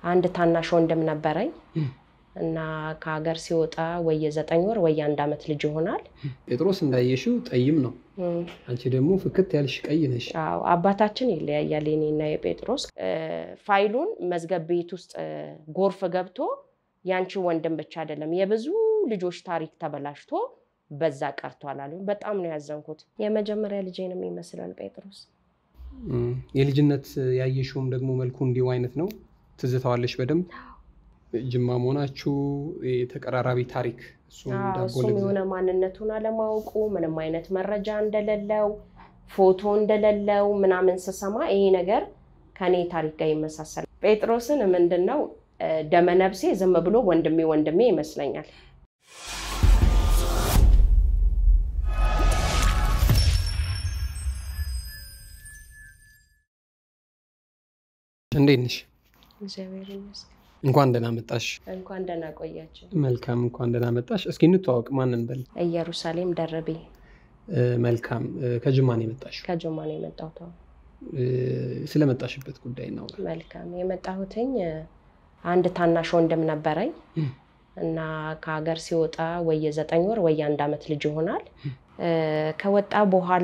አንድ ታናሽ ወንድም ነበረኝ እና ከሀገር ሲወጣ ወይ የዘጠኝ ወር ወይ የአንድ ዓመት ልጅ ይሆናል። ጴጥሮስ እንዳየሽው ጠይም ነው። እም፣ አንቺ ደግሞ ፍክት ያልሽ ቀይ ነሽ። አዎ አባታችን ይለያያል የኔና የጴጥሮስ። እ፣ ፋይሉን መዝገብ ቤት ውስጥ እ፣ ጎርፍ ገብቶ ያንቺ ወንድም ብቻ አይደለም የብዙ ልጆች ታሪክ ተበላሽቶ በዛ ቀርቷል አሉ። በጣም ነው ያዘንኩት። የመጀመሪያ ልጄንም ይመስላል ጴጥሮስ። እም፣ የልጅነት ያየሽውም ደግሞ መልኩ እንዲሁ አይነት ነው። ትዝታዋለሽ በደንብ ጅማ መሆናችሁ የተቀራራቢ ታሪክ እሱም አዎ፣ ዳቦ እሱም ልግዛ የሆነ ማንነቱን አለማወቁ ምንም አይነት መረጃ እንደሌለው ፎቶ እንደሌለው ምናምን ስሰማ ይሄ ነገር ከኔ ታሪክ ጋር ይመሳሰል። ጴጥሮስን ምንድን ነው እ፣ ደመነብሴ ዝም ብሎ ወንድሜ ወንድሜ ይመስለኛል። እንዴት ነሽ? እግዚአብሔር ይመስገን። እንኳን ደህና መጣሽ። እንኳን ደህና ቆያችሁ። መልካም፣ እንኳን ደህና መጣሽ። እስኪ እንተዋወቅ። ማንን በል? ኢየሩሳሌም ደረቤ እ፣ መልካም። እ፣ ከጅማ ነው የመጣሽው። ከጅማ ነው የመጣሁት። አዎ። እ፣ ስለመጣሽበት ጉዳይ ነው። መልካም የመጣሁትኝ እ፣ አንድ ታናሽ ወንድም ነበረኝ እም። እና ከሀገር ሲወጣ ወይ የዘጠኝ ወር ወይ የአንድ ዓመት ልጅ ይሆናል። እ፣ ከወጣ በኋላ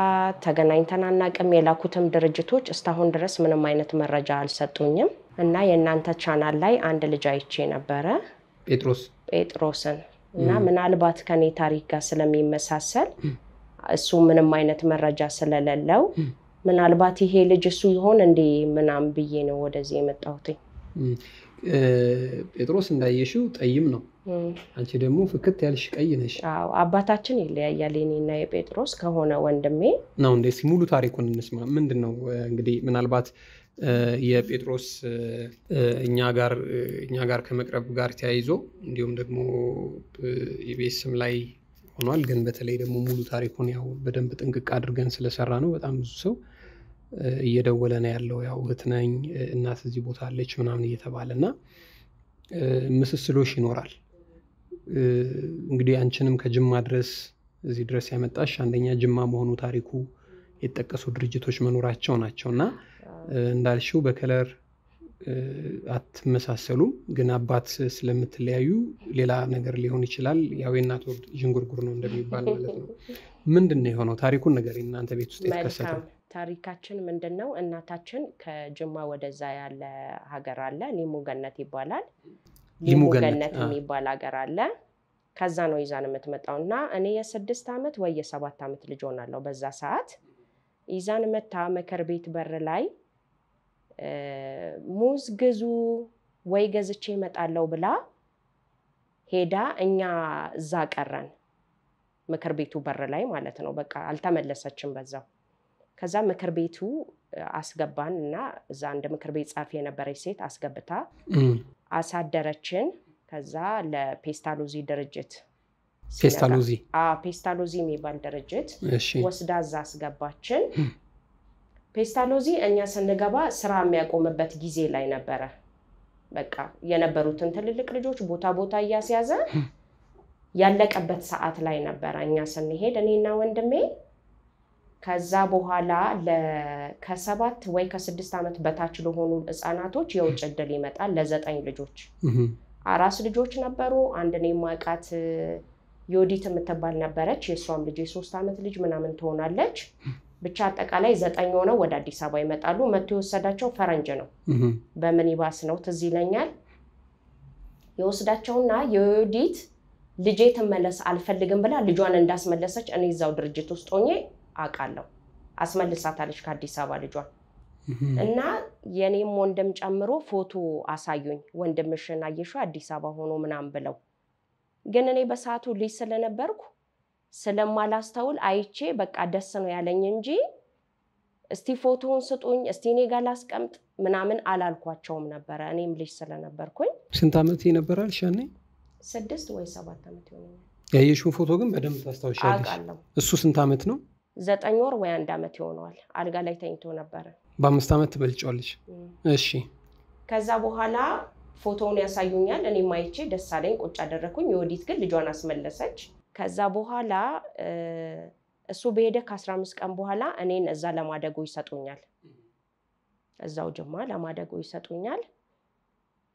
ተገናኝተን አናውቅም። የላኩትም ድርጅቶች እስካሁን ድረስ ምንም አይነት መረጃ አልሰጡኝም እና የእናንተ ቻናል ላይ አንድ ልጅ አይቼ ነበረ ጴጥሮስ ጴጥሮስን እና እም። ምናልባት ከኔ ታሪክ ጋር ስለሚመሳሰል እም። እሱ ምንም አይነት መረጃ ስለሌለው እም። ምናልባት ይሄ ልጅ እሱ ይሆን እንዴ ምናምን ብዬ ነው ወደዚህ የመጣሁት። እም፣ እ፣ ጴጥሮስ እንዳየሽው ጠይም ነው። እም። አንቺ ደግሞ ፍክት ያልሽ ቀይ ነሽ አዎ አባታችን ይለያያል የኔና የጴጥሮስ ከሆነ ወንድሜ ነው እንዴ? እስኪ ሙሉ ታሪኩን እንስማ። ምንድን ነው እ፣ እንግዲህ ምናልባት እ፣ የጴጥሮስ እ፣ እ፣ እኛ ጋር እ፣ እኛ ጋር ከመቅረብ ጋር ተያይዞ እንዲሁም ደግሞ ኢቢኤስም ላይ ሆኗል። ግን በተለይ ደግሞ ሙሉ ታሪኩን ያው በደንብ ጥንቅቅ አድርገን ስለሰራ ነው በጣም ብዙ ሰው እ፣ እየደወለ ነው ያለው። ያው እህት ነኝ እ፣ እናት እዚህ ቦታ አለች ምናምን እየተባለ እና እ፣ ምስስሎሽ ይኖራል። እ፣ እንግዲህ አንቺንም ከጅማ ድረስ እዚህ ድረስ ያመጣሽ አንደኛ ጅማ መሆኑ ታሪኩ የተጠቀሱ ድርጅቶች መኖራቸው ናቸው እና እ፣ እንዳልሽው በከለር እ፣ አትመሳሰሉም፣ ግን አባት ስለምትለያዩ ሌላ ነገር ሊሆን ይችላል። ያው የእናት ወድ ዥንጉርጉር ነው እንደሚባል ማለት ነው። ምንድን ነው የሆነው? ታሪኩን ነገር እናንተ ቤት ውስጥ የተከሰተው መልካም ታሪካችን ምንድን ነው? እናታችን ከጅማ ወደዛ ያለ ሀገር አለ፣ ሊሙ ገነት ይባላል። ሊሙ ሊሙ ገነት፣ ገነት አ። የሚባል ሀገር አለ። ከዛ ነው ይዛን የምትመጣው እና እኔ የስድስት ዓመት ወይ የሰባት ዓመት ልጅ ሆናለሁ በዛ ሰዓት ይዛን መታ ምክር ቤት በር ላይ እ፣ ሙዝ ግዙ ወይ ገዝቼ እመጣለሁ ብላ ሄዳ እኛ እዛ ቀረን ምክር ቤቱ በር ላይ ማለት ነው። በቃ አልተመለሰችም በዛው። ከዛ ምክር ቤቱ እ፣ አስገባን እና እዛ አንድ ምክር ቤት ጻፊ የነበረች ሴት አስገብታ እም፣ አሳደረችን። ከዛ ለፔስታሎዚ ድርጅት ሲነጋ- ፔስታሎዚ አዎ፣ ፔስታሎዚ የሚባል ድርጅት እሺ ወስዳ እዛ አስገባችን። እም። ፔስታሎዚ እኛ ስንገባ ስራ የሚያቆምበት ጊዜ ላይ ነበረ። በቃ የነበሩትን ትልልቅ ልጆች ቦታ ቦታ እያስያዘ ያለቀበት ሰዓት ላይ ነበረ እኛ ስንሄድ እኔና ወንድሜ። ከዛ በኋላ ለ- ከሰባት ወይ ከስድስት ዓመት በታች ለሆኑ ህፃናቶች የውጭ እድል ይመጣል ለዘጠኝ ልጆች እም፣ አራስ ልጆች ነበሩ። አንድ እኔ የማውቃት ዮዲት የምትባል ነበረች። የእሷም ልጅ የሶስት ዓመት ልጅ ምናምን ትሆናለች። ብቻ አጠቃላይ ዘጠኝ ሆነው ወደ አዲስ አበባ ይመጣሉ። መቶ የወሰዳቸው ፈረንጅ ነው፣ እም፣ በምኒባስ ነው ትዝ ይለኛል። የወስዳቸውና የዮዲት ልጄ ትመለስ አልፈልግም ብላ ልጇን እንዳስመለሰች እኔ እዛው ድርጅት ውስጥ ሆኜ አውቃለሁ። አስመልሳታለች ከአዲስ አበባ ልጇን እም፣ እና የኔም ወንድም ጨምሮ ፎቶ አሳዩኝ። ወንድምሽን አየሽው አዲስ አበባ ሆኖ ምናምን ብለው፣ ግን እኔ በሰዓቱ ልጅ ስለነበርኩ ስለማላስተውል አይቼ በቃ ደስ ነው ያለኝ እንጂ እስቲ ፎቶውን ስጡኝ እስቲ እኔ ጋር ላስቀምጥ ምናምን አላልኳቸውም ነበረ። እኔም ልጅ ስለነበርኩኝ ስንት ዓመት ነበራል ሻኔ? ስድስት ወይ ሰባት ዓመት ይሆነኛል ያየሽውን ፎቶ ግን በደንብ ታስታውሻለሽ። አውቃለሁ። እሱ ስንት ዓመት ነው? ዘጠኝ ወር ወይ አንድ ዓመት ይሆነዋል። አልጋ ላይ ተኝቶ ነበረ። በአምስት ዓመት ትበልጫዋለሽ። እም። እሺ ከዛ በኋላ ፎቶውን ያሳዩኛል። እኔ ማይቼ ደስ አለኝ፣ ቁጭ አደረግኩኝ። የወዲት ግን ልጇን አስመለሰች። ከዛ በኋላ እ፣ እሱ በሄደ ከ15 ቀን በኋላ እኔን እዛ ለማደጎ ይሰጡኛል። እዛው ጅማ ለማደጎ ይሰጡኛል።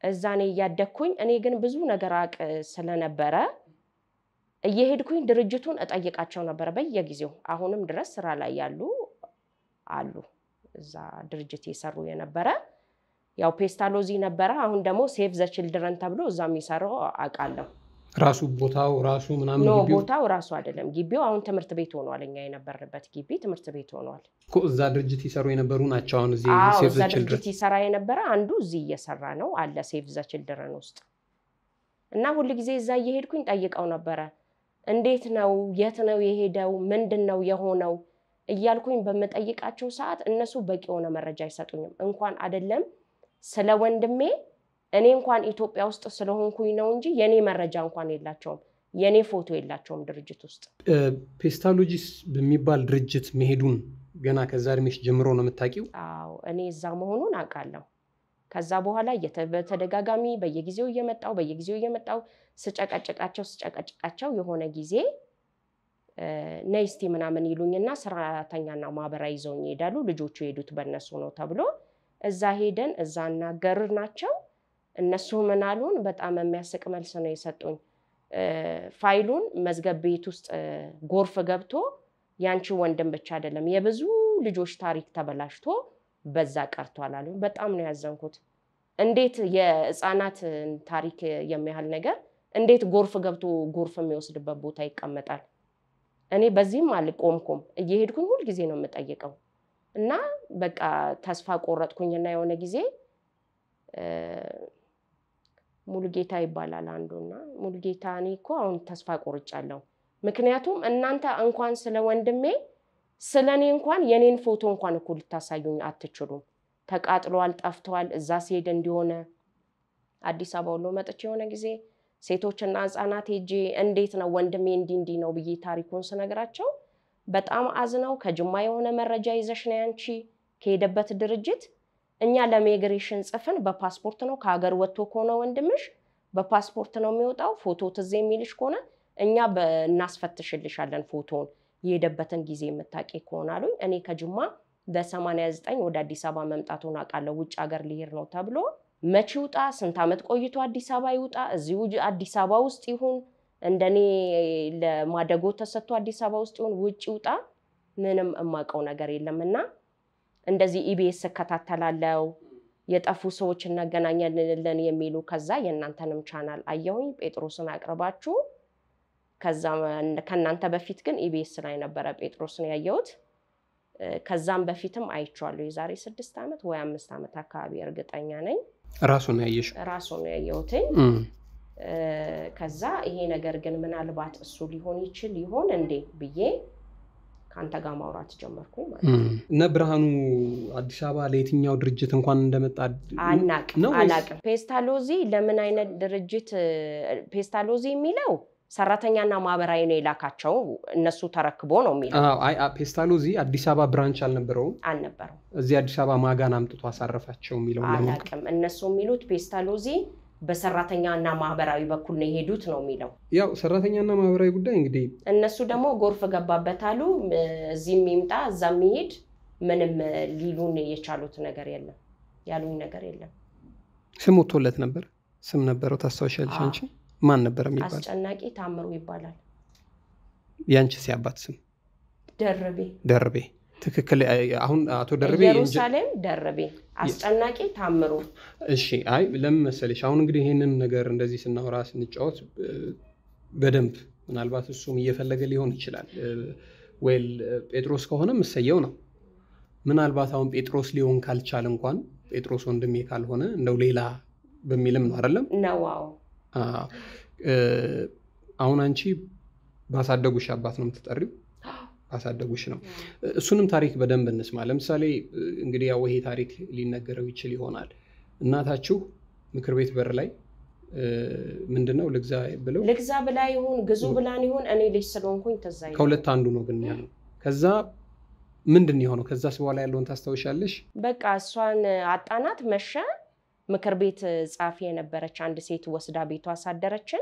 እዛ እኔ እያደግኩኝ እኔ ግን ብዙ ነገር አቅ ስለነበረ እየሄድኩኝ ድርጅቱን እጠይቃቸው ነበረ በየጊዜው። አሁንም ድረስ ስራ ላይ ያሉ አሉ እዛ ድርጅት የሰሩ የነበረ ያው ፔስታሎዚ ነበረ። አሁን ደግሞ ሴቭ ዘ ችልድረን ተብሎ እዛ የሚሰራው አውቃለሁ። ራሱ ቦታው ራሱ ምናምን ኖ ግቢው ቦታው ራሱ አይደለም ግቢው አሁን ትምህርት ቤት ሆኗል። እኛ የነበርንበት ግቢ ትምህርት ቤት ሆኗል። እኮ እዛ ድርጅት ይሰሩ የነበሩ ናቸው። አሁን እዚህ አዎ ሴቭ እዛ ዘ ችልድረን ድርጅት ይሰራ የነበረ አንዱ እዚህ እየሰራ ነው አለ ሴቭ ዘ ችልድረን ውስጥ እና ሁል ጊዜ እዛ እየሄድኩኝ ጠይቀው ነበረ። እንዴት ነው የት ነው የሄደው ምንድን ነው የሆነው እያልኩኝ በምጠይቃቸው ሰዓት እነሱ በቂ የሆነ መረጃ አይሰጡኝም። እንኳን አይደለም ስለ ወንድሜ እኔ እንኳን ኢትዮጵያ ውስጥ ስለሆንኩኝ ነው እንጂ የኔ መረጃ እንኳን የላቸውም። የኔ ፎቶ የላቸውም ድርጅት ውስጥ። ፔስታሎጂስ በሚባል ድርጅት መሄዱን ገና ከዛ እድሜሽ ጀምሮ ነው የምታውቂው? አዎ እኔ እዛ መሆኑን አውቃለሁ። ከዛ በኋላ እየተ- በተደጋጋሚ በየጊዜው እየመጣው በየጊዜው እየመጣው ስጨቀጭቃቸው ስጨቀጭቃቸው የሆነ ጊዜ እ፣ ነይ እስቲ ምናምን ይሉኝና ሰራተኛና ማህበራዊ ይዘውኝ ይሄዳሉ። ልጆቹ የሄዱት በእነሱ ነው ተብሎ እዛ ሄደን እዛ እናገር ናቸው። እነሱ ምን አሉን? በጣም የሚያስቅ መልስ ነው የሰጡኝ። እ፣ ፋይሉን መዝገብ ቤት ውስጥ እ፣ ጎርፍ ገብቶ ያንቺ ወንድም ብቻ አይደለም የብዙ ልጆች ታሪክ ተበላሽቶ በዛ ቀርቷል አሉ። በጣም ነው ያዘንኩት። እንዴት የህፃናት ታሪክ የሚያህል ነገር እንዴት ጎርፍ ገብቶ ጎርፍ የሚወስድበት ቦታ ይቀመጣል? እኔ በዚህም አልቆምኩም። እየሄድኩኝ ሁልጊዜ ነው የምጠይቀው እና በቃ ተስፋ ቆረጥኩኝና የሆነ ጊዜ እ፣ ሙሉጌታ ይባላል አንዱና ሙሉጌታ እኔ እኮ አሁን ተስፋ ቆርጫለሁ። ምክንያቱም እናንተ እንኳን ስለ ወንድሜ ስለ እኔ እንኳን የኔን ፎቶ እንኳን እኮ ልታሳዩኝ አትችሉም። ተቃጥሏል፣ ጠፍቷል። እዛ ሲሄድ እንዲሆነ አዲስ አበባ ሁሉ መጥቼ የሆነ ጊዜ ሴቶችና ህፃናት ሄጄ እንዴት ነው ወንድሜ እንዲህ እንዲህ ነው ብዬ ታሪኩን ስነግራቸው በጣም አዝነው ከጅማ የሆነ መረጃ ይዘሽ ነው ያንቺ ከሄደበት ድርጅት እኛ ለሚግሬሽን ጽፍን በፓስፖርት ነው ከሀገር ወጥቶ ከሆነ ወንድምሽ በፓስፖርት ነው የሚወጣው። ፎቶ ትዝ የሚልሽ ከሆነ እኛ በ- እናስፈትሽልሻለን ፎቶውን የሄደበትን ጊዜ የምታውቂ ከሆነ አሉኝ። እኔ ከጅማ በሰማንያ ዘጠኝ ወደ አዲስ አበባ መምጣቱን አውቃለሁ። ውጭ ሀገር ሊሄድ ነው ተብሎ መቼ ይውጣ፣ ስንት ዓመት ቆይቶ አዲስ አበባ ይውጣ፣ እዚሁ ጅ- አዲስ አበባ ውስጥ ይሁን እንደኔ ለማደጎ ተሰጥቶ አዲስ አበባ ውስጥ ይሁን ውጭ ይውጣ፣ ምንም የማውቀው ነገር የለም እና እንደዚህ ኢቢኤስ እከታተላለው የጠፉ ሰዎች እናገናኛለን የሚሉ ከዛ የእናንተንም ቻናል አየሁኝ ጴጥሮስን አቅርባችሁ ከዛ ከእናንተ በፊት ግን ኢቢኤስ ላይ ነበረ ጴጥሮስን ያየሁት እ፣ ከዛም በፊትም አይቼዋለሁ የዛሬ ስድስት ዓመት ወይ አምስት ዓመት አካባቢ እርግጠኛ ነኝ ራሱን ያየሽው? ራሱ ነው ያየሁትኝ እም። እ፣ ከዛ ይሄ ነገር ግን ምናልባት እሱ ሊሆን ይችል ይሆን እንዴ ብዬ ከአንተ ጋር ማውራት ጀመርኩኝ ማለት ነው። እም። እነ ብርሃኑ አዲስ አበባ ለየትኛው ድርጅት እንኳን እንደመጣ አናቅም ነው ወይስ- አላቅም። ፔስታሎዚ ለምን አይነት ድርጅት እ፣ ፔስታሎዚ የሚለው ሰራተኛና ማህበራዊ ነው የላካቸው እነሱ ተረክቦ ነው የሚለው አዎ፣ አይ አ- ፔስታሎዚ አዲስ አበባ ብራንች አልነበረውም። አልነበረም። እዚህ አዲስ አበባ ማጋን አምጥቶ አሳረፋቸው የሚለውን ለማወቅ አላቅም። እነሱ የሚሉት ፔስታሎዚ በሰራተኛና ማህበራዊ በኩል ነው የሄዱት ነው የሚለው። ያው ሰራተኛና ማህበራዊ ጉዳይ እንግዲህ እነሱ ደግሞ ጎርፍ ገባበት አሉ። እ፣ እዚህም ይምጣ እዛ የሚሄድ ምንም እ፣ ሊሉን የቻሉት ነገር የለም ያሉኝ ነገር የለም። ስም ወጥቶለት ነበር። ስም ነበረው ታስታውሻለሽ? አዎ። አንቺ ማን ነበር የሚባል? አስጨናቂ ታምሩ ይባላል። የአንቺ ሲያባት ስም ደርቤ ደርቤ። ትክክል። አሁን አቶ ደርቤ የእንጀ- ኢየሩሳሌም ደርቤ፣ አስጨናቂ ታምሩ። እሺ አይ ለምን መሰለሽ አሁን እንግዲህ ይህንን ነገር እንደዚህ ስናወራ ስንጫወት እ፣ በደንብ ምናልባት እሱም እየፈለገ ሊሆን ይችላል እ፣ ወይል እ፣ ጴጥሮስ ከሆነ ምሰየው ነው ምናልባት አሁን ጴጥሮስ ሊሆን ካልቻለ እንኳን ጴጥሮስ ወንድሜ ካልሆነ እንደው ሌላ በሚልም ነው አይደለም ነዋው አዎ። እ፣ አሁን አንቺ ባሳደጉሽ አባት ነው የምትጠሪው ባሳደጉሽ ነው እሱንም ታሪክ በደንብ እንስማ ለምሳሌ እ፣ እንግዲህ ያው ይሄ ታሪክ ሊነገረው ይችል ይሆናል እናታችሁ ምክር ቤት በር ላይ እ፣ ምንድነው ልግዛ ብለው ልግዛ ብላ ይሁን ግዙ ብላን ይሁን እኔ ልጅ ስለሆንኩኝ ትዝ አይለኝም። ከሁለት አንዱ ነው ግን ያለው ከዛ ምንድን ነው የሆነው ከዛስ በኋላ ያለውን ታስታውሻለሽ በቃ እሷን አጣናት። መሸ። ምክር ቤት ጻፊ የነበረች አንድ ሴት ወስዳ ቤቷ አሳደረችን።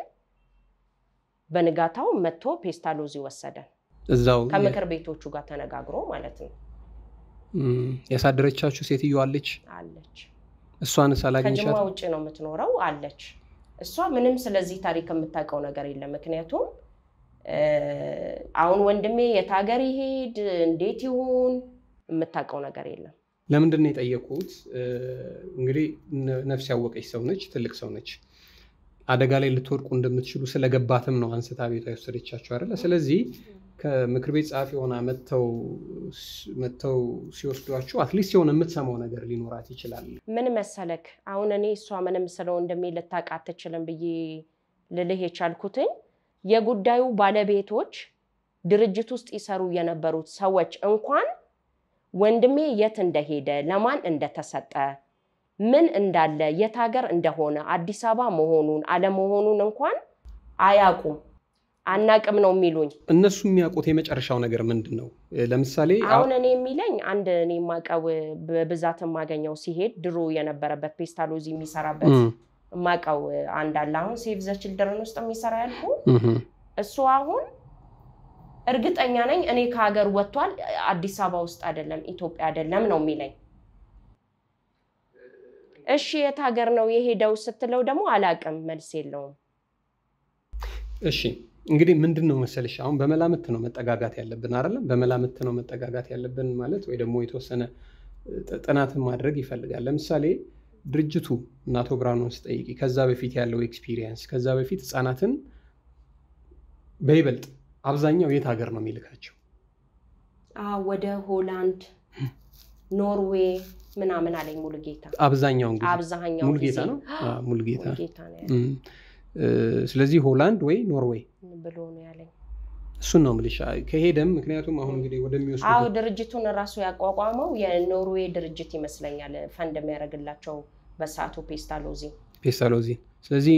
በንጋታው መጥቶ ፔስታሎዚ ወሰደን እዛው ከምክር ቤቶቹ ጋር ተነጋግሮ ማለት ነው። እም፣ ያሳደረቻችሁ ሴትዮ አለች አለች እሷን ከጅማ ሳላግኝሻት ውጭ ነው የምትኖረው አለች። እሷ ምንም ስለዚህ ታሪክ የምታውቀው ነገር የለም። ምክንያቱም እ፣ አሁን ወንድሜ የት ሀገር ይሄድ እንዴት ይሁን የምታውቀው ነገር የለም። ለምንድን ነው የጠየቁት? እንግዲህ ነ- ነፍስ ያወቀች ሰው ነች፣ ትልቅ ሰው ነች። አደጋ ላይ ልትወድቁ እንደምትችሉ ስለገባትም ነው አንስታ ቤቷ የወሰደቻቸው አይደለ? ስለዚህ ከምክር ቤት ጸሐፊ ሆና መጥተው መጥተው ሲወስዷችሁ አትሊስት የሆነ የምትሰማው ነገር ሊኖራት ይችላል። ምን መሰለክ አሁን እኔ እሷ ምንም ስለ ወንድሜ ልታውቅ አትችልም ብዬ ልልህ የቻልኩትኝ የጉዳዩ ባለቤቶች ድርጅት ውስጥ ይሰሩ የነበሩት ሰዎች እንኳን ወንድሜ የት እንደሄደ ለማን እንደተሰጠ ምን እንዳለ የት ሀገር እንደሆነ አዲስ አበባ መሆኑን አለመሆኑን እንኳን አያውቁም። አናቅም ነው የሚሉኝ። እነሱ የሚያውቁት የመጨረሻው ነገር ምንድን ነው? ለምሳሌ አሁን እኔ የሚለኝ አንድ እኔ የማውቀው በብዛት የማገኘው ሲሄድ ድሮ የነበረበት ፔስታሎዚ የሚሰራበት እም፣ የማውቀው አንድ አለ። አሁን ሴቭ ዘ ችልድረን ውስጥ የሚሰራ ያልኩ እም፣ እሱ አሁን እርግጠኛ ነኝ እኔ ከሀገር ወጥቷል፣ አዲስ አበባ ውስጥ አይደለም፣ ኢትዮጵያ አይደለም ነው የሚለኝ። እሺ የት ሀገር ነው የሄደው ስትለው ደግሞ አላቅም፣ መልስ የለውም። እሺ እንግዲህ ምንድን ነው መሰልሽ፣ አሁን በመላምት ነው መጠጋጋት ያለብን አይደለም? በመላምት ነው መጠጋጋት ያለብን ማለት ወይ ደግሞ የተወሰነ ጥ- ጥናትን ማድረግ ይፈልጋል። ለምሳሌ ድርጅቱ እና አቶ ብርሃኑን ስጠይቂ ከዛ በፊት ያለው ኤክስፒሪየንስ ከዛ በፊት ህፃናትን በይበልጥ አብዛኛው የት ሀገር ነው የሚልካቸው? አዎ ወደ ሆላንድ፣ ኖርዌይ ምናምን አለኝ ሙሉጌታ። አብዛኛውን ጊዜ አብዛኛው ሙልጌታ ጊዜ ነው አ፣ ሙልጌታ ሙሉጌታ ነው ያለኝ እም፣ እ፣ ስለዚህ ሆላንድ ወይ ኖርዌይ ብሎ ነው ያለኝ። እሱን ነው የምልሽ። ከሄደም ምክንያቱም አሁን እንግዲህ አዎ ወደሚወስዱ ድርጅቱን እራሱ ያቋቋመው የኖርዌይ ድርጅት ይመስለኛል፣ ፈንድ የሚያደርግላቸው በሰዓቱ ፔስታሎዚ ፔስታሎዚ ስለዚህ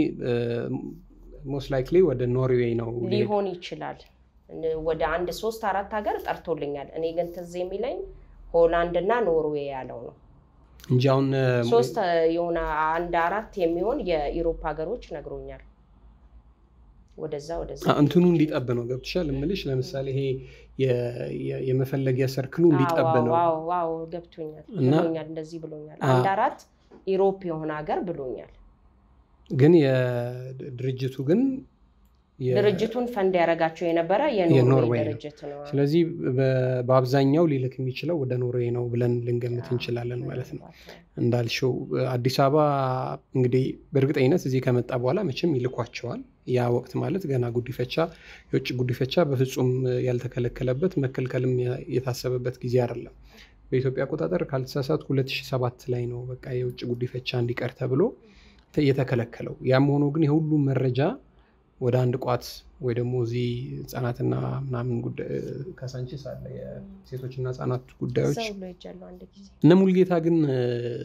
ሞስት ላይክሊ ወደ ኖርዌይ ነው ሊሆን ይችላል። ወደ አንድ ሶስት አራት ሀገር ጠርቶልኛል። እኔ ግን ትዝ የሚለኝ ሆላንድ እና ኖርዌይ ያለው ነው። እንጂ አሁን እ፣ ሶስት የሆነ አንድ አራት የሚሆን የኢሮፕ ሀገሮች ነግሮኛል። ወደዛ ወደዛ አ፣ እንትኑ እንዲጠብ ነው ገብቶሻል እምልሽ። ለምሳሌ ይሄ የ- የ- የመፈለጊያ ሰርክሉ እንዲጠብ ነው። ዋው ዋው ገብቶኛል እና- ብሎኛል። እንደዚህ ብሎኛል። አ- አንድ አራት ኢሮፕ የሆነ ሀገር ብሎኛል። ግን የድርጅቱ ግን የ- ድርጅቱን ፈንድ ያደረጋቸው የነበረ የኖርዌይ የኖርዌይ ነው። ድርጅት ነው። ስለዚህ በ- በአብዛኛው ሊልክ የሚችለው ወደ ኖርዌይ ነው ብለን ልንገምት እንችላለን ማለት ነው። እንዳልሽው አዲስ አበባ እንግዲህ በእርግጠኝነት እዚህ ከመጣ በኋላ መቼም ይልኳቸዋል። ያ ወቅት ማለት ገና ጉዲፈቻ የውጭ ጉዲፈቻ በፍጹም ያልተከለከለበት መከልከልም ያ- የታሰበበት ጊዜ አይደለም። በኢትዮጵያ አቆጣጠር ካልተሳሳት 2007 ላይ ነው በቃ የውጭ ጉዲፈቻ እንዲቀር ተብሎ ተ- የተከለከለው። ያም ሆኖ ግን የሁሉም መረጃ ወደ አንድ ቋት ወይ ደግሞ እዚህ ህጻናትና ምናምን ጉዳይ ካሳንቺስ አለ የሴቶችና ህጻናት ጉዳዮች እዛው ብሎ ሄጃለሁ አንድ ጊዜ። እነ ሙልጌታ ግን እ፣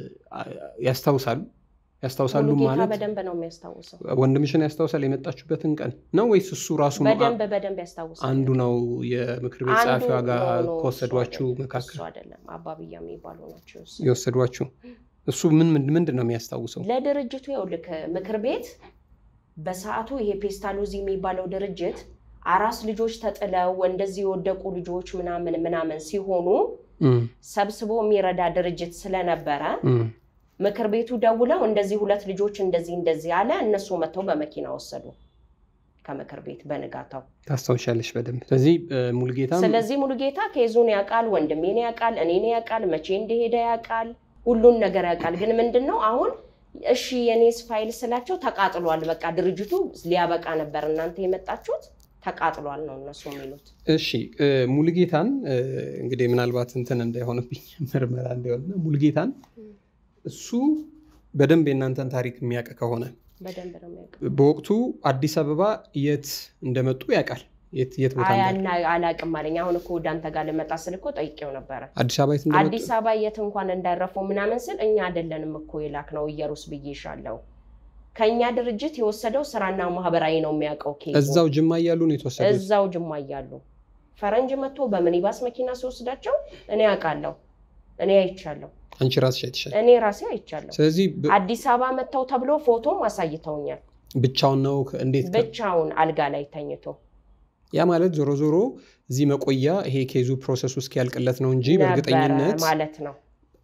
ያስታውሳሉ ያስታውሳሉ ሙሉጌታ ማለት በደንብ ነው የሚያስታውሰው። ወንድምሽን ያስታውሳል የመጣችበትን ቀን ነው ወይስ እሱ ራሱ ነው አ- በደንብ በደንብ ያስታውሳል። አንዱ ነው የምክር ቤት አንዱ ጸሐፊዋ ጋር ኖ፣ ኖ፣ ከወሰዷችሁ እሱ አይደለም፣ መካከል እሱ አይደለም አባብያ የሚባሉ ናቸው። እሱ የወሰዷችሁ እሱ ምን ምን- ምንድን ነው የሚያስታውሰው? ለድርጅቱ ይኸውልህ ምክር ቤት በሰዓቱ ይሄ ፔስታሎዚ የሚባለው ድርጅት አራስ ልጆች ተጥለው እንደዚህ የወደቁ ልጆች ምናምን ምናምን ሲሆኑ እም፣ ሰብስቦ የሚረዳ ድርጅት ስለነበረ እም፣ ምክር ቤቱ ደውለው እንደዚህ ሁለት ልጆች እንደዚህ እንደዚህ አለ። እነሱ መጥተው በመኪና ወሰዱ ከምክር ቤት በንጋታው። ታስታውሻለሽ በደንብ። ስለዚህ እ፣ ሙልጌታም ስለዚህ ሙሉጌታ ኬዙን ያውቃል፣ ወንድሜን ያውቃል፣ እኔን ያውቃል፣ መቼ እንደሄደ ያውቃል፣ ሁሉን ነገር ያውቃል። ግን ምንድን ነው አሁን እሺ የኔስ ፋይል ስላቸው ተቃጥሏል፣ በቃ ድርጅቱ ሊያበቃ ነበር፣ እናንተ የመጣችሁት ተቃጥሏል ነው እነሱ የሚሉት። እሺ እ፣ ሙልጌታን እ፣ እንግዲህ ምናልባት እንትን እንዳይሆንብኝ ምርመራ እንዳይሆንና ሙልጌታን እሱ በደንብ የእናንተን ታሪክ የሚያውቅ ከሆነ በደንብ ነው የሚያውቀው። በወቅቱ አዲስ አበባ የት እንደመጡ ያውቃል። የት የት ቦታ አይ እንዳሉ አና- አላቅም አለኝ። አሁን እኮ ወደ አንተ ጋር ልመጣ ስል እኮ ጠይቄው ነበረ። አዲስ አበባ የት እንደመጡ አዲስ አበባ የት እንኳን እንዳረፉ ምናምን ስል እኛ አይደለንም እኮ የላክ ነው እየሩስ ብዬሻለሁ። ከእኛ ድርጅት የወሰደው ስራና ማህበራዊ ነው የሚያውቀው ኬዙ እዛው ጅማ እያሉ ነው የተወሰዱት። እዛው ጅማ እያሉ ፈረንጅ መጥቶ በሚኒባስ መኪና ሲወስዳቸው እኔ አውቃለሁ፣ እኔ አይቻለሁ፣ አንቺ ራስሽ አይተሻል። እኔ ራሴ አይቻለሁ። ስለዚህ ብ- አዲስ አበባ መጥተው ተብሎ ፎቶም አሳይተውኛል። ብቻውን ነው ከ- እንዴት ከ- ብቻውን አልጋ ላይ ተኝቶ ያ ማለት ዞሮ ዞሮ እዚህ መቆያ ይሄ ኬዙ ፕሮሰሱ እስኪያልቅለት ነው እንጂ ነበረ በእርግጠኝነት ማለት ነው።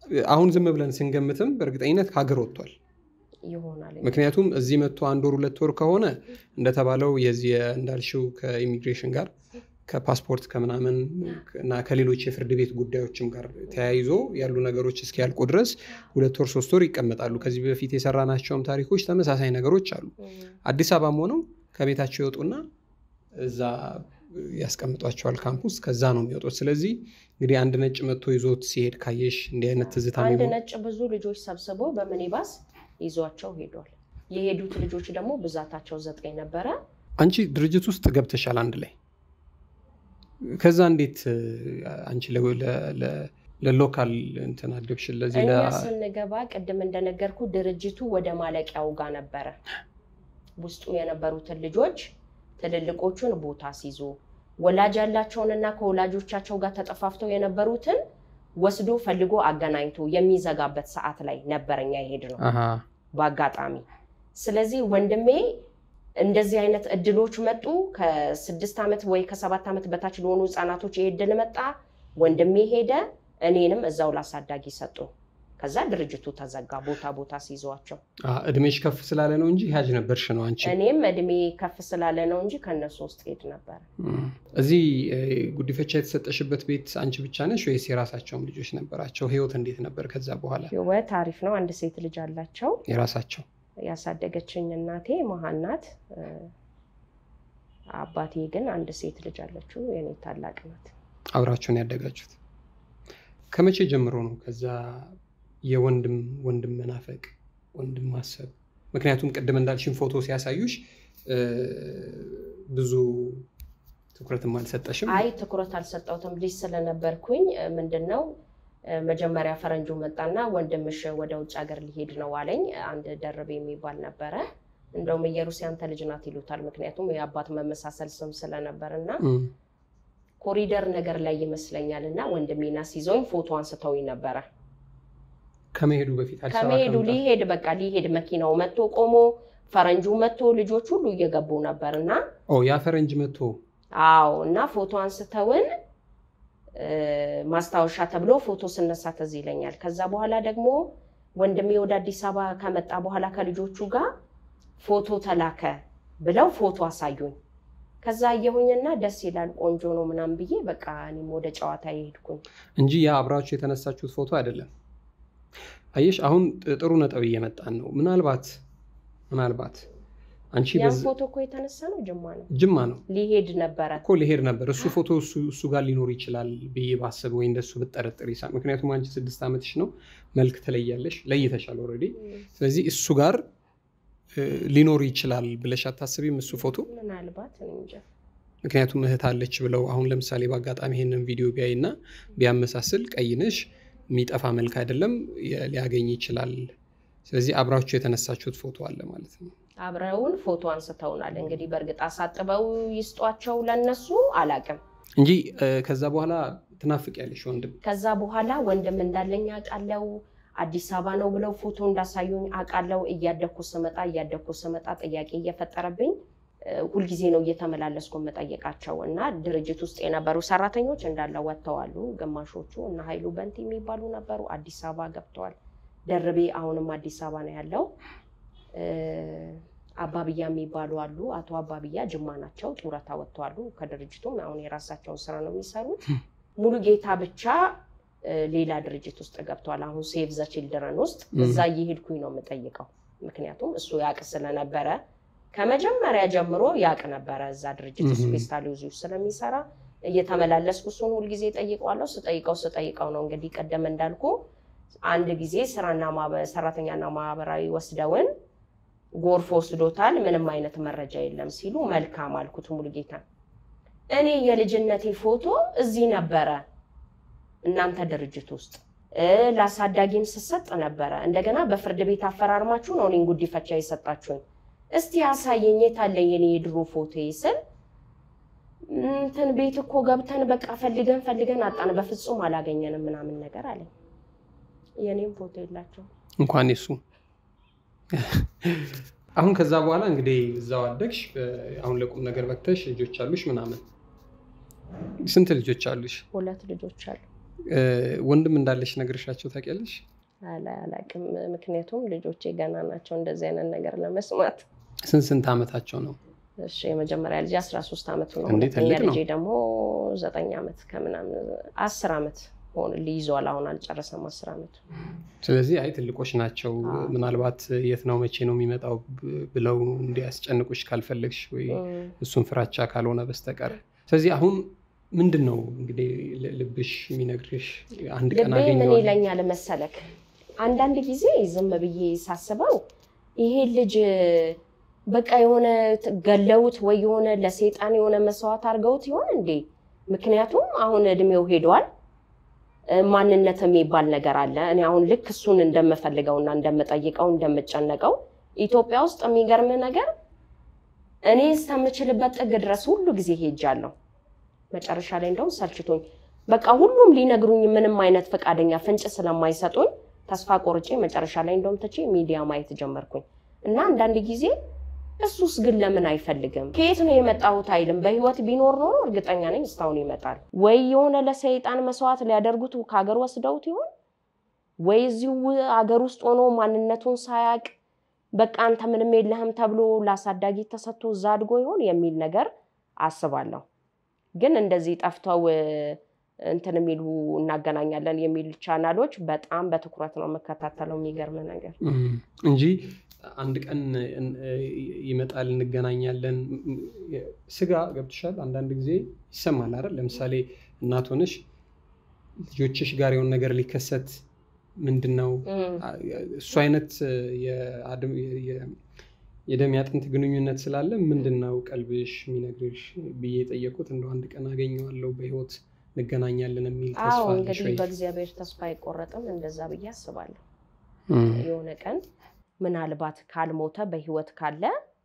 አሁን ዝም ብለን ስንገምትም በእርግጠኝነት ከሀገር ወጥቷል። ይሆናል ምክንያቱም እዚህ መጥቶ አንድ ወር ሁለት ወር ከሆነ እንደተባለው የዚህ እንዳልሽው ከኢሚግሬሽን ጋር ከፓስፖርት ከምናምን እና ከሌሎች የፍርድ ቤት ጉዳዮችም ጋር ተያይዞ ያሉ ነገሮች እስኪያልቁ ድረስ ሁለት ወር ሶስት ወር ይቀመጣሉ። ከዚህ በፊት የሰራናቸውም ታሪኮች ተመሳሳይ ነገሮች አሉ። አዲስ አበባም ሆነው ከቤታቸው ይወጡና እዛ ያስቀምጧቸዋል ካምፕ ውስጥ። ከዛ ነው የሚወጡት። ስለዚህ እንግዲህ አንድ ነጭ መጥቶ ይዞት ሲሄድ ካየሽ እንዲህ አይነት ትዝታ አንድ የሚሆን ነጭ ብዙ ልጆች ሰብስቦ በሚኒባስ ይዟቸው ሄዷል። የሄዱት ልጆች ደግሞ ብዛታቸው ዘጠኝ ነበረ። አንቺ ድርጅት ውስጥ ገብተሻል አንድ ላይ። ከዛ እንዴት እ፣ አንቺ ለ- ለ- ለ- ለሎካል እንትን አደግሽ ለዚህ እኛ ለ- ስንገባ ቅድም እንደነገርኩ ድርጅቱ ወደ ማለቂያው ጋር ነበረ። ውስጡ የነበሩትን ልጆች ትልልቆቹን ቦታ ሲይዞ ወላጅ ያላቸውንና ከወላጆቻቸው ጋር ተጠፋፍተው የነበሩትን ወስዶ ፈልጎ አገናኝቶ የሚዘጋበት ሰዓት ላይ ነበረኛ የሄድ ነው አሃ፣ በአጋጣሚ። ስለዚህ ወንድሜ እንደዚህ አይነት እድሎች መጡ። ከስድስት ዓመት ወይ ከሰባት ዓመት በታች ለሆኑ ህፃናቶች ይሄ እድል መጣ። ወንድሜ ሄደ። እኔንም እዛው ላሳዳጊ ሰጡ። ከዛ ድርጅቱ ተዘጋ፣ ቦታ ቦታ ሲይዟቸው። አ፣ እድሜሽ ከፍ ስላለ ነው እንጂ ያጅ ነበርሽ ነው አንቺ። እኔም እድሜ ከፍ ስላለ ነው እንጂ ከእነሱ ውስጥ ሄድ ነበር። እም። እዚህ እ፣ ጉዲፈቻ የተሰጠሽበት ቤት አንቺ ብቻ ነሽ ወይስ የራሳቸውም ልጆች ነበራቸው? ህይወት እንዴት ነበር ከዛ በኋላ? ህይወት አሪፍ ነው። አንድ ሴት ልጅ አላቸው። የራሳቸው ያሳደገችኝ እናቴ መሀን ናት። እ፣ አባቴ ግን አንድ ሴት ልጅ አለችው፣ የኔ ታላቅ ናት። አብራችሁን ያደጋችሁት ከመቼ ጀምሮ ነው? ከዛ የወንድም ወንድም መናፈቅ ወንድም ማሰብ ምክንያቱም ቅድም እንዳልሽን ፎቶ ሲያሳዩሽ እ፣ ብዙ ትኩረትም አልሰጠሽም። አይ ትኩረት አልሰጠሁትም። ልጅ ስለነበርኩኝ እ፣ ምንድን ነው እ፣ መጀመሪያ ፈረንጁ መጣና ወንድምሽ ወደ ውጭ ሀገር ሊሄድ ነው አለኝ። አንድ ደርቤ የሚባል ነበረ። እንደውም ኢየሩስ ያንተ ልጅ ናት ይሉታል። ምክንያቱም የአባት መመሳሰል ስም ስለነበር እና እም፣ ኮሪደር ነገር ላይ ይመስለኛል እና ወንድሜና ሲዞኝ ፎቶ አንስተውኝ ነበረ። ከመሄዱ በፊት አዲስ አበባ ከመሄዱ ከመምጣት- ሊሄድ በቃ ሊሄድ መኪናው መጥቶ ቆሞ ፈረንጁ መጥቶ ልጆች ሁሉ እየገቡ ነበር እና ኦ ያ ፈረንጅ መጥቶ አዎ እና ፎቶ አንስተውን እ፣ ማስታወሻ ተብሎ ፎቶ ስነሳ ትዝ ይለኛል። ከዛ በኋላ ደግሞ ወንድሜ ወደ አዲስ አበባ ከመጣ በኋላ ከልጆቹ ጋር ፎቶ ተላከ ብለው ፎቶ አሳዩኝ። ከዛ አየሁኝና ደስ ይላል ቆንጆ ነው ምናምን ብዬ በቃ እኔም ወደ ጨዋታ የሄድኩኝ። እንጂ ያ አብራችሁ የተነሳችሁት ፎቶ አይደለም። አየሽ አሁን ጥሩ ነጥብ እየመጣን ነው። ምናልባት ምናልባት አንቺ ያን በዝ- ፎቶ እኮ የተነሳ ነው ጅማ ነው ጅማ ነው ሊሄድ ነበረ። እኮ ሊሄድ ነበር እሱ ፎቶ እሱ እሱ ጋር ሊኖር ይችላል ብዬ ባስብ ወይ እንደሱ ብጠረጥር ይሳ ምክንያቱም አንቺ ስድስት ዓመትሽ ነው፣ መልክ ትለያለሽ፣ ለይተሻል ኦልሬዲ። ስለዚህ እሱ ጋር እ፣ ሊኖር ይችላል ብለሽ አታስቢም? እሱ ፎቶ ምናልባት እኔ እንጃ። ምክንያቱም እህት አለች ብለው አሁን ለምሳሌ በአጋጣሚ ይሄንን ቪዲዮ ቢያይ እና ቢያመሳስል ቀይነሽ የሚጠፋ መልክ አይደለም የ- ሊያገኝ ይችላል። ስለዚህ አብራችሁ የተነሳችሁት ፎቶ አለ ማለት ነው። አብረውን ፎቶ አንስተውናል። እንግዲህ በእርግጥ አሳጥበው ይስጧቸው ለነሱ አላቅም። እንጂ እ፣ ከዛ በኋላ ትናፍቂያለሽ ወንድም። ከዛ በኋላ ወንድም እንዳለኝ አውቃለው። አዲስ አበባ ነው ብለው ፎቶ እንዳሳዩኝ አውቃለው። እያደግኩ ስመጣ እያደግኩ ስመጣ ጥያቄ እየፈጠረብኝ እ፣ ሁልጊዜ ነው እየተመላለስኩ የምጠይቃቸው እና ድርጅት ውስጥ የነበሩ ሰራተኞች እንዳለ ወጥተዋሉ። ግማሾቹ እና ኃይሉ በንቲ የሚባሉ ነበሩ፣ አዲስ አበባ ገብተዋል። ደርቤ አሁንም አዲስ አበባ ነው ያለው። እ፣ አባብያ የሚባሉ አሉ። አቶ አባብያ ጅማ ናቸው፣ ጡረታ ወጥተዋሉ ከድርጅቱም አሁን የራሳቸውን ስራ ነው የሚሰሩት። ሙሉ ጌታ ብቻ እ፣ ሌላ ድርጅት ውስጥ ገብተዋል። አሁን ሴቭ ዘ ቺልድረን ውስጥ እዛ እየሄድኩኝ ነው የምጠይቀው። ምክንያቱም እሱ ያቅ ስለነበረ ከመጀመሪያ ጀምሮ ያቅ ነበረ እዛ ድርጅት ውስጥ Mhm. ፌስታል ውስጥ ስለሚሰራ እየተመላለስኩ እሱን ሁልጊዜ ጠይቀዋለሁ። ስጠይቀው ስጠይቀው ነው እንግዲህ ቀደም እንዳልኩ አንድ ጊዜ ስራና ማህበ- ሰራተኛና ማህበራዊ ወስደውን ጎርፍ ወስዶታል፣ ምንም አይነት መረጃ የለም ሲሉ መልካም አልኩት ሙሉጌታ። እኔ የልጅነቴ ፎቶ እዚህ ነበረ እናንተ ድርጅት ውስጥ እ፣ ለአሳዳጊም ስሰጥ ነበረ። እንደገና በፍርድ ቤት አፈራርማችሁ ነው እኔን ጉዲፈቻ የሰጣችሁኝ። እስቲ አሳየኝ፣ የት አለ የኔ የድሮ ፎቶ ስል እንትን ቤት እኮ ገብተን በቃ ፈልገን ፈልገን አጣን፣ በፍጹም አላገኘንም ምናምን ነገር አለኝ። የኔም ፎቶ የላቸው እንኳን የሱ አሁን ከዛ በኋላ እንግዲህ እዛው አደግሽ። እ፣ አሁን ለቁም ነገር በቅተሽ ልጆች አሉሽ ምናምን። ስንት ልጆች አሉሽ? ሁለት ልጆች አሉ። ወንድም እንዳለሽ ነግርሻቸው ታውቂያለሽ? አላቅም። ምክንያቱም ልጆቼ ገና ናቸው እንደዚህ አይነት ነገር ለመስማት። ስንት ስንት ዓመታቸው ነው? እሺ የመጀመሪያ ልጅ አስራ ሶስት ዓመቱ ነው። እንዴ ሁለተኛ ትልቅ ነው። ልጄ ደግሞ ዘጠኝ ዓመት ከምናምን አስር ዓመት ሆን ሊይዘዋል። አሁን አልጨረሰም አስር ዓመቱ። ስለዚህ አይ ትልቆች ናቸው። አዎ። ምናልባት የት ነው መቼ ነው የሚመጣው ብ- ብለው እንዲያስጨንቁሽ ካልፈለግሽ ወይ እም። እሱን ፍራቻ ካልሆነ በስተቀር ስለዚህ አሁን ምንድን ነው እንግዲህ ል- ልብሽ የሚነግርሽ አንድ ቀን ልቤ ምን አገኘዋለሁ ይለኛል መሰለክ፣ አንዳንድ ጊዜ ዝም ብዬ ሳስበው ይሄ ልጅ በቃ የሆነ ት- ገለውት ወይ የሆነ ለሰይጣን የሆነ መስዋዕት አድርገውት ይሆን እንዴ? ምክንያቱም አሁን እድሜው ሄዷል። እ፣ ማንነት የሚባል ነገር አለ። እኔ አሁን ልክ እሱን እንደምፈልገውና እንደምጠይቀው እንደምጨነቀው ኢትዮጵያ ውስጥ የሚገርም ነገር እኔ እስከምችልበት ጥግ ድረስ ሁሉ ጊዜ ሄጃለሁ። መጨረሻ ላይ እንደውም ሰልችቶኝ በቃ ሁሉም ሊነግሩኝ ምንም አይነት ፈቃደኛ ፍንጭ ስለማይሰጡኝ ተስፋ ቆርጬ መጨረሻ ላይ እንደውም ትቼ ሚዲያ ማየት ጀመርኩኝ እና አንዳንድ ጊዜ እሱስ ግን ለምን አይፈልግም? ከየት ነው የመጣሁት አይልም። በህይወት ቢኖር ኖሮ እርግጠኛ ነኝ እስካሁን ይመጣል። ወይ የሆነ ለሰይጣን መስዋዕት ሊያደርጉት ከሀገር ወስደውት ይሆን ወይ እዚሁ ሀገር ውስጥ ሆኖ ማንነቱን ሳያቅ በቃ አንተ ምንም የለህም ተብሎ ለአሳዳጊ ተሰጥቶ እዛ አድጎ ይሆን የሚል ነገር አስባለሁ። ግን እንደዚህ ጠፍተው እ፣ እንትን የሚሉ እናገናኛለን የሚል ቻናሎች በጣም በትኩረት ነው የምከታተለው። የሚገርም ነገር እም፣ እንጂ አንድ ቀን እን- ይመጣል እንገናኛለን። እም፣ ስጋ ገብቶሻል። አንዳንድ ጊዜ ይሰማል አይደል? ለምሳሌ እናት ሆነሽ ልጆችሽ ጋር የሆነ ነገር ሊከሰት ምንድን ነው እም፣ እሱ አይነት የአድም- የ- የ- የደም ያጥንት ግንኙነት ስላለ ምንድን ነው ቀልብሽ የሚነግርሽ ብዬ የጠየቁት እንደው አንድ ቀን አገኘዋለሁ በህይወት እንገናኛለን የሚል አዎ ተስፋ አለሽ እንግዲህ ወይ? በእግዚአብሔር ተስፋ አይቆረጥም። እንደዛ ብዬ አስባለሁ። እም፣ የሆነ ቀን ምናልባት ካልሞተ በህይወት ካለ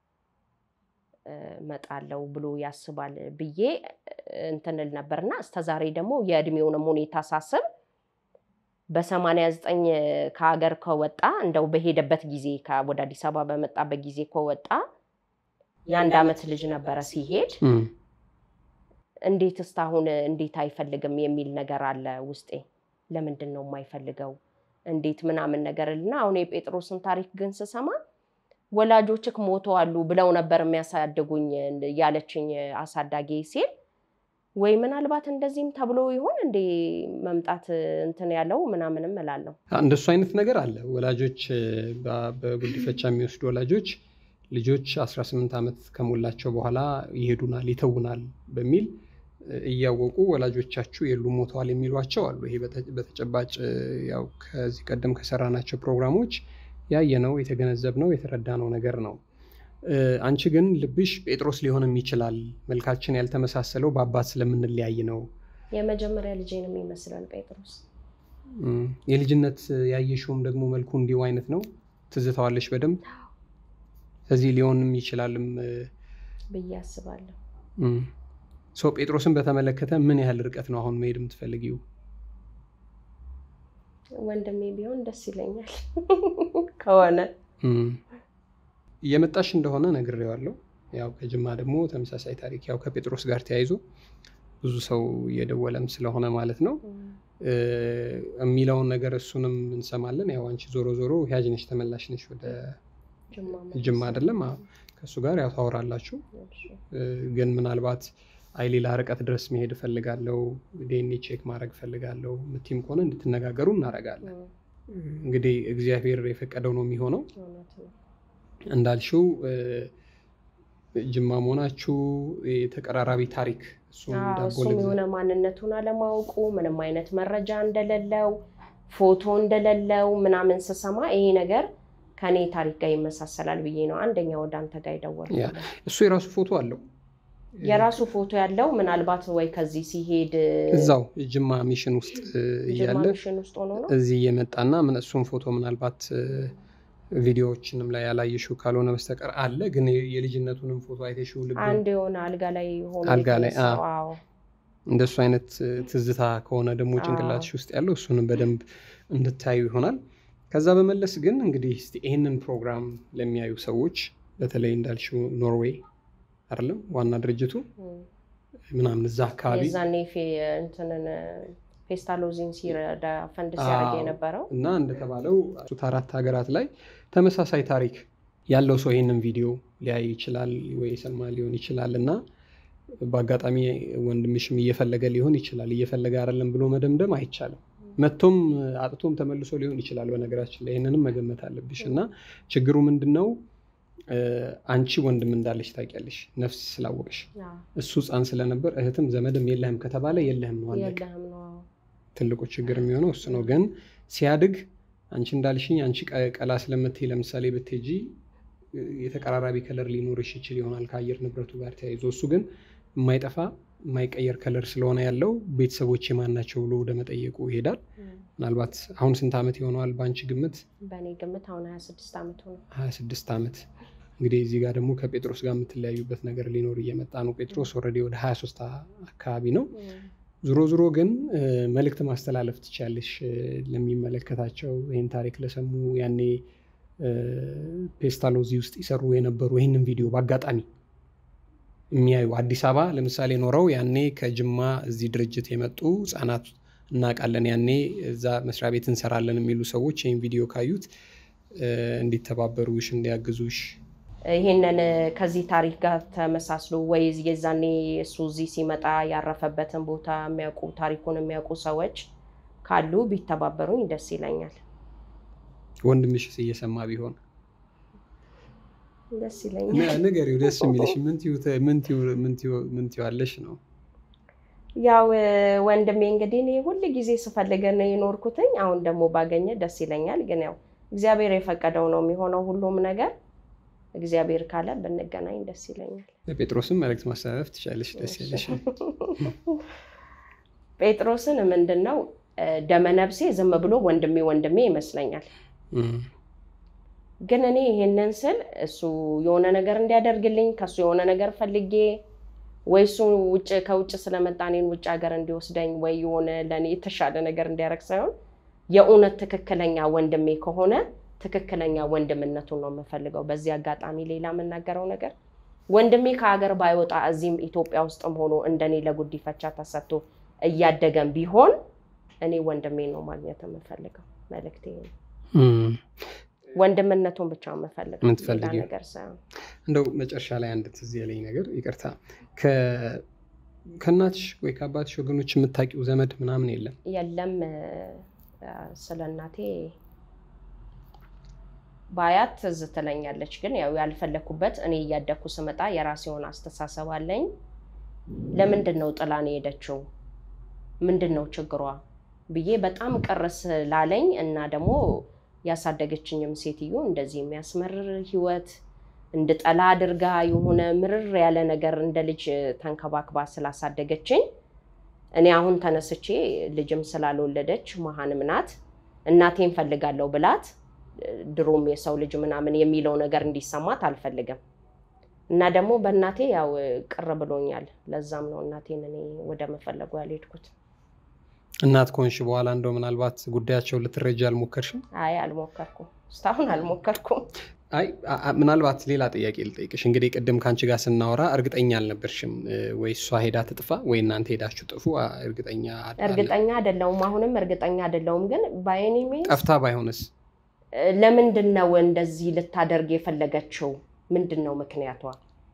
እ፣ እመጣለሁ ብሎ ያስባል ብዬ እ፣ እንትን እል ነበርና እስከዛሬ ደግሞ የእድሜውንም ሁኔታ ሳስብ በሰማንያ ዘጠኝ ከሀገር ከወጣ እንደው በሄደበት ጊዜ ከ- ወደ አዲስ አበባ በመጣበት ጊዜ ከወጣ የአንድ ዓመት ልጅ ነበረ ሲሄድ እም፣ እንዴት እስካሁን እንዴት አይፈልግም የሚል ነገር አለ ውስጤ። ለምንድን ነው የማይፈልገው እንዴት ምናምን ነገር እና አሁን የጴጥሮስን ታሪክ ግን ስሰማ ወላጆችክ ሞተዋሉ ብለው ነበር የሚያሳድጉኝ ያለችኝ አሳዳጊ ሲል ወይ ምናልባት እንደዚህም ተብሎ ይሆን እንዴ መምጣት እንትን ያለው ምናምንም እላለሁ። እንደሱ አይነት ነገር አለ። ወላጆች በ- በጉዲፈቻ የሚወስዱ ወላጆች ልጆች 18 ዓመት ከሞላቸው በኋላ ይሄዱናል፣ ይተውናል በሚል እያወቁ ወላጆቻችሁ የሉም ሞተዋል የሚሏቸው አሉ። ይሄ በተ- በተጨባጭ ያው ከዚህ ቀደም ከሰራናቸው ፕሮግራሞች ያየነው የተገነዘብነው የተረዳነው ነገር ነው። እ፣ አንቺ ግን ልብሽ ጴጥሮስ ሊሆንም ይችላል መልካችን ያልተመሳሰለው በአባት ስለምንለያይ ነው የመጀመሪያ ልጄንም ይመስላል ጴጥሮስ። እም፣ የልጅነት ያየሽውም ደግሞ መልኩ እንዲሁ አይነት ነው። ትዝታዋለሽ በደንብ ስለዚህ ሊሆንም ይችላልም። ብዬ አስባለሁ። እም፣ ሰው ጴጥሮስን በተመለከተ ምን ያህል ርቀት ነው አሁን መሄድ የምትፈልጊው? ወንድሜ ቢሆን ደስ ይለኛል ከሆነ እም፣ እየመጣሽ እንደሆነ ነግሬዋለሁ። ያው ከጅማ ደግሞ ተመሳሳይ ታሪክ ያው ከጴጥሮስ ጋር ተያይዞ ብዙ ሰው እየደወለም ስለሆነ ማለት ነው እ፣ የሚለውን ነገር እሱንም እንሰማለን። ያው አንቺ ዞሮ ዞሮ ያጅ ነሽ ተመላሽ ነሽ ወደ ጅማ ጅማ አይደለም? አዎ። ከእሱ ጋር ያው ታወራላችሁ። እ፣ ግን ምናልባት አይ ሌላ ርቀት ድረስ መሄድ እፈልጋለሁ፣ ዲኤንኤ ቼክ ማድረግ እፈልጋለሁ ምቲም ከሆነ እንድትነጋገሩ እናደርጋለን። እንግዲህ እግዚአብሔር የፈቀደው ነው የሚሆነው። እውነት ነው። እንዳልሽው እ፣ ጅማ መሆናችሁ የተቀራራቢ ታሪክ እሱም አዎ፣ ዳቦ እሱም ልግዛ የሆነ ማንነቱን አለማወቁ ምንም አይነት መረጃ እንደሌለው ፎቶ እንደሌለው ምናምን ስሰማ ይሄ ነገር ከኔ ታሪክ ጋር ይመሳሰላል ብዬ ነው አንደኛ ወደ አንተ ጋር ያ፣ የደወልኩት። እሱ የራሱ ፎቶ አለው የራሱ ፎቶ ያለው ምናልባት ወይ ከዚህ ሲሄድ እዛው ጅማ ሚሽን ውስጥ እ፣ ጅማ እያለ ሚሽን ውስጥ ሆኖ ነው። እዚህ እየመጣና ምን እሱን ፎቶ ምናልባት እ፣ ቪዲዮዎችንም ላይ ያላየሽው ካልሆነ በስተቀር አለ። ግን የ- የልጅነቱንም ፎቶ አይተሽው ልብ አንድ የሆነ አልጋ ላይ ሆኖ አልጋ ላይ፣ የተነሳው፣ አዎ። አዎ። እንደሱ አይነት እ፣ ትዝታ ከሆነ ደግሞ አዎ። ጭንቅላትሽ ውስጥ ያለው እሱንም በደንብ እንድታዩ ይሆናል። ከዛ በመለስ ግን እንግዲህ እስቲ ይህንን ፕሮግራም ለሚያዩ ሰዎች በተለይ እንዳልሽው ኖርዌይ አይደለም ዋና ድርጅቱ እም። ምናምን እዛ አካባቢ የዛኔ ፌ- እንትንን ፔስታሎዚን ሲረዳ ፈንድ ሲያደርግ የነበረው እና እንደተባለው አራት ሀገራት ላይ ተመሳሳይ ታሪክ ያለው ሰው ይህንን ቪዲዮ ሊያይ ይችላል ወይ የሰማ ሊሆን ይችላል እና በአጋጣሚ ወንድምሽም እየፈለገ ሊሆን ይችላል። እየፈለገ አይደለም ብሎ መደምደም አይቻልም። መቶም አጥቶም ተመልሶ ሊሆን ይችላል። በነገራችን ላይ ይህንንም መገመት አለብሽ እና ችግሩ ምንድን ነው? አንቺ ወንድም እንዳለሽ ታውቂያለሽ፣ ነፍስ ስላወቅሽ። እሱ ሕፃን ስለነበር እህትም ዘመድም የለህም ከተባለ የለህም ነው አለቀ። ትልቁ ችግር የሚሆነው እሱ ነው። ግን ሲያድግ አንቺ እንዳልሽኝ አንቺ ቀላ ስለምትይ ለምሳሌ ብትሄጂ የተቀራራቢ ከለር ሊኖርሽ ይችል ይሆናል ከአየር ንብረቱ ጋር ተያይዞ። እሱ ግን የማይጠፋ የማይቀየር ከለር ስለሆነ ያለው ቤተሰቦች የማን ናቸው ብሎ ወደ መጠየቁ ይሄዳል። ምናልባት አሁን ስንት ዓመት ይሆነዋል በአንቺ ግምት? በእኔ ግምት አሁን 26 ዓመት ሆነ። 26 ዓመት እንግዲህ እዚህ ጋር ደግሞ ከጴጥሮስ ጋር የምትለያዩበት ነገር ሊኖር እየመጣ ነው። ጴጥሮስ ኦልሬዲ ወደ 23 አካባቢ ነው። ዞሮ ዞሮ ግን መልእክት ማስተላለፍ ትችያለሽ ለሚመለከታቸው ይህን ታሪክ ለሰሙ ያኔ ፔስታሎዚ ውስጥ ይሰሩ የነበሩ ይህንን ቪዲዮ በአጋጣሚ የሚያዩ አዲስ አበባ ለምሳሌ ኖረው ያኔ ከጅማ እዚህ ድርጅት የመጡ ህጻናት እናውቃለን፣ ያኔ እዛ መስሪያ ቤት እንሰራለን የሚሉ ሰዎች ይህን ቪዲዮ ካዩት እንዲተባበሩሽ፣ እንዲያግዙሽ ይህንን ከዚህ ታሪክ ጋር ተመሳስሎ ወይ የዛኔ እሱ እዚህ ሲመጣ ያረፈበትን ቦታ የሚያውቁ ታሪኩን የሚያውቁ ሰዎች ካሉ ቢተባበሩኝ ደስ ይለኛል። ወንድምሽስ እየሰማ ቢሆን ደስ ይለኛል። ንገሪው፣ ደስ የሚልሽ ምን ትይዋለሽ ነው? ያው ወንድሜ እንግዲህ እኔ ሁል ጊዜ ስፈልገ ነው የኖርኩትኝ። አሁን ደግሞ ባገኘ ደስ ይለኛል። ግን ያው እግዚአብሔር የፈቀደው ነው የሚሆነው ሁሉም ነገር። እግዚአብሔር ካለ ብንገናኝ ደስ ይለኛል። ጴጥሮስን መልዕክት ማስተላለፍ ትችላለሽ። ደስ ያለሽ ጴጥሮስን ምንድን ነው ደመነብሴ ዝም ብሎ ወንድሜ ወንድሜ ይመስለኛል። ግን እኔ ይሄንን ስል እሱ የሆነ ነገር እንዲያደርግልኝ ከሱ የሆነ ነገር ፈልጌ ወይ እሱ ውጭ ከውጭ ስለመጣ እኔን ውጭ ሀገር እንዲወስደኝ ወይ የሆነ ለእኔ የተሻለ ነገር እንዲያደርግ ሳይሆን የእውነት ትክክለኛ ወንድሜ ከሆነ ትክክለኛ ወንድምነቱን ነው የምፈልገው። በዚህ አጋጣሚ ሌላ የምናገረው ነገር ወንድሜ ከሀገር ባይወጣ እዚህም ኢትዮጵያ ውስጥም ሆኖ እንደኔ ለጉዲፈቻ ተሰጥቶ እያደገም ቢሆን እኔ ወንድሜ ነው ማግኘት የምፈልገው። መልእክቴ ነው። ወንድምነቱን ብቻ የምፈልገው የምትፈልጊው ነገር ሳይሆን እንደው መጨረሻ ላይ አንድ ትዝ ያለኝ ነገር ይቅርታ፣ ከእናትሽ ወይ ከአባትሽ ወገኖች የምታውቂው ዘመድ ምናምን የለም? የለም። ስለ እናቴ ባያት ትዝ ትለኛለች። ግን ያው ያልፈለኩበት እኔ እያደግኩ ስመጣ የራሴ የሆነ አስተሳሰብ አለኝ። ለምንድን ነው ጥላን የሄደችው? ምንድን ነው ችግሯ ብዬ በጣም ቅር ስላለኝ እና ደግሞ ያሳደገችኝም ሴትዮ እንደዚህ የሚያስመርር ህይወት እንድጠላ አድርጋ የሆነ ምርር ያለ ነገር እንደ ልጅ ተንከባክባ ስላሳደገችኝ እኔ አሁን ተነስቼ ልጅም ስላልወለደች መሀንም ናት እናቴን ፈልጋለሁ ብላት ድሮም የሰው ልጅ ምናምን የሚለው ነገር እንዲሰማት አልፈልግም እና ደግሞ በእናቴ ያው ቅር ብሎኛል። ለዛም ነው እናቴን እኔ ወደ መፈለጉ ያልሄድኩት። እናት ከሆንሽ በኋላ እንደው ምናልባት ጉዳያቸውን ልትረጃ አልሞከርሽም? አይ አልሞከርኩም፣ እስካሁን አልሞከርኩም። አይ ምናልባት ሌላ ጥያቄ ልጠይቅሽ። እንግዲህ ቅድም ከአንቺ ጋር ስናወራ እርግጠኛ አልነበርሽም ወይ እሷ ሄዳ ትጥፋ ወይ እናንተ ሄዳችሁ ጥፉ? እርግጠኛ እርግጠኛ አይደለሁም፣ አሁንም እርግጠኛ አይደለሁም። ግን በአይኔ ጠፍታ ባይሆንስ? ለምንድን ነው እንደዚህ ልታደርግ የፈለገችው? ምንድን ነው ምክንያቷ?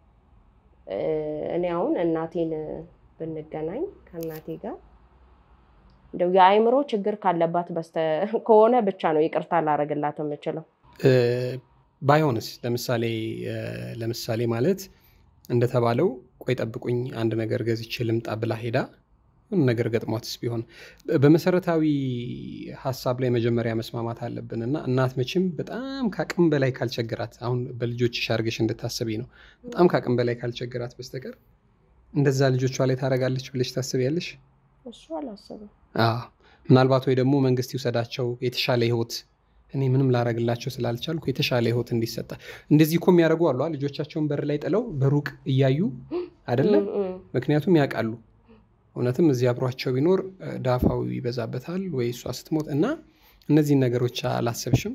እኔ አሁን እናቴን ብንገናኝ ከእናቴ ጋር እንደው የአእምሮ ችግር ካለባት በስተ ከሆነ ብቻ ነው ይቅርታ ላረግላት የምችለው። ባይሆንስ ለምሳሌ ለምሳሌ ማለት እንደተባለው ቆይ ጠብቁኝ አንድ ነገር ገዝቼ ልምጣ ብላ ሄዳ ምን ነገር ገጥሟትስ ቢሆን በመሰረታዊ ሀሳብ ላይ መጀመሪያ መስማማት አለብን እና እናት መቼም በጣም ከአቅም በላይ ካልቸገራት አሁን በልጆችሽ አድርገሽ እንድታስቢ ነው። በጣም ከአቅም በላይ ካልቸገራት በስተቀር እንደዛ ልጆቿ ላይ ታደርጋለች ብለሽ ታስቢያለሽ? እሱ አላስብም። ምናልባት ወይ ደግሞ መንግስት ይውሰዳቸው የተሻለ ህይወት እኔ ምንም ላረግላቸው ስላልቻልኩ የተሻለ ህይወት እንዲሰጣ እንደዚህ እኮ የሚያደርጉ አሉ። ልጆቻቸውን በር ላይ ጥለው በሩቅ እያዩ አይደለም። ምክንያቱም ያውቃሉ እውነትም እዚህ አብሯቸው ቢኖር ዳፋው ይበዛበታል ወይ እሷ ስትሞት እና እነዚህን ነገሮች አላሰብሽም?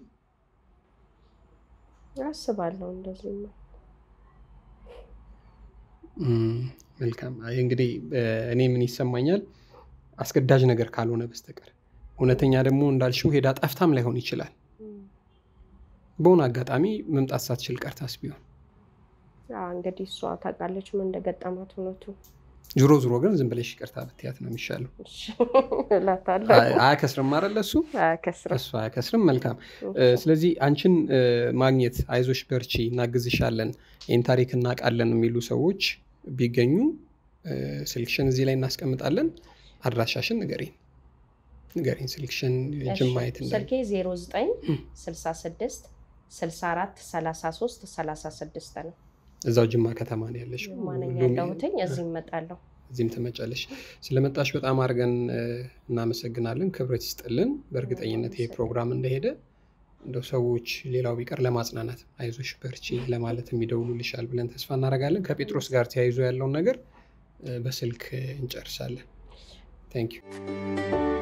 አስባለሁ እንደዚህ ነው። መልካም እንግዲህ እኔ ምን ይሰማኛል አስገዳጅ ነገር ካልሆነ በስተቀር እውነተኛ ደግሞ እንዳልሽው ሄዳ ጠፍታም ላይሆን ይችላል። በሆነ አጋጣሚ መምጣት ሳትችል ቀርታስ ቢሆን አዎ፣ እንግዲህ እሷ ታውቃለች ምን እንደገጠማት እውነቱ ዞሮ ዞሮ ግን ዝም ብለሽ ይቅርታ ብትያት ነው የሚሻለው። እሺ እላታለሁ። አይ- አያከስርም አይደለ? እሱ አያከስርም። እሱ አያከስርም። መልካም። እ፣ ስለዚህ አንቺን እ፣ ማግኘት አይዞሽ፣ በርቺ፣ እናግዝሻለን፣ ይህን ታሪክ እናውቃለን የሚሉ ሰዎች ቢገኙ እ፣ ስልክሽን እዚህ ላይ እናስቀምጣለን። አድራሻሽን ንገሪኝ ንገሪኝ። ስልክሽን ጅም ማየት እንዳ ስልኬ 09 66 64 33 36 ነው። እዛው ጅማ ከተማ ነው ያለሽ። ማነኝ ሁሉም- ያለሁትኝ እዚህ እመጣለሁ። እዚህም ትመጫለሽ። ስለመጣሽ በጣም አድርገን እ፣ እናመሰግናለን። ክብረት ይስጥልን። በእርግጠኝነት ይሄ ፕሮግራም እንደሄደ እንደው ሰዎች ሌላው ቢቀር ለማጽናናት አይዞሽ በርቺ ለማለት የሚደውሉልሻል ብለን ተስፋ እናደርጋለን። ከጴጥሮስ ጋር ተያይዞ ያለውን ነገር እ፣ በስልክ እንጨርሳለን። ታንክ ዩ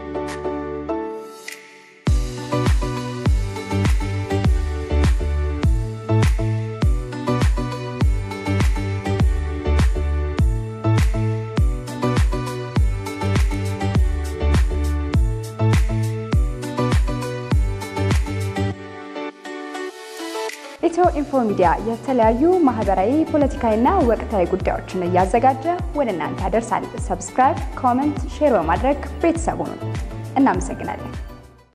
ኢትዮ ኢንፎ ሚዲያ የተለያዩ ማህበራዊ፣ ፖለቲካዊና ወቅታዊ ጉዳዮችን እያዘጋጀ ወደ እናንተ ያደርሳል። ሰብስክራይብ፣ ኮመንት፣ ሼር በማድረግ ቤተሰቡን እናመሰግናለን።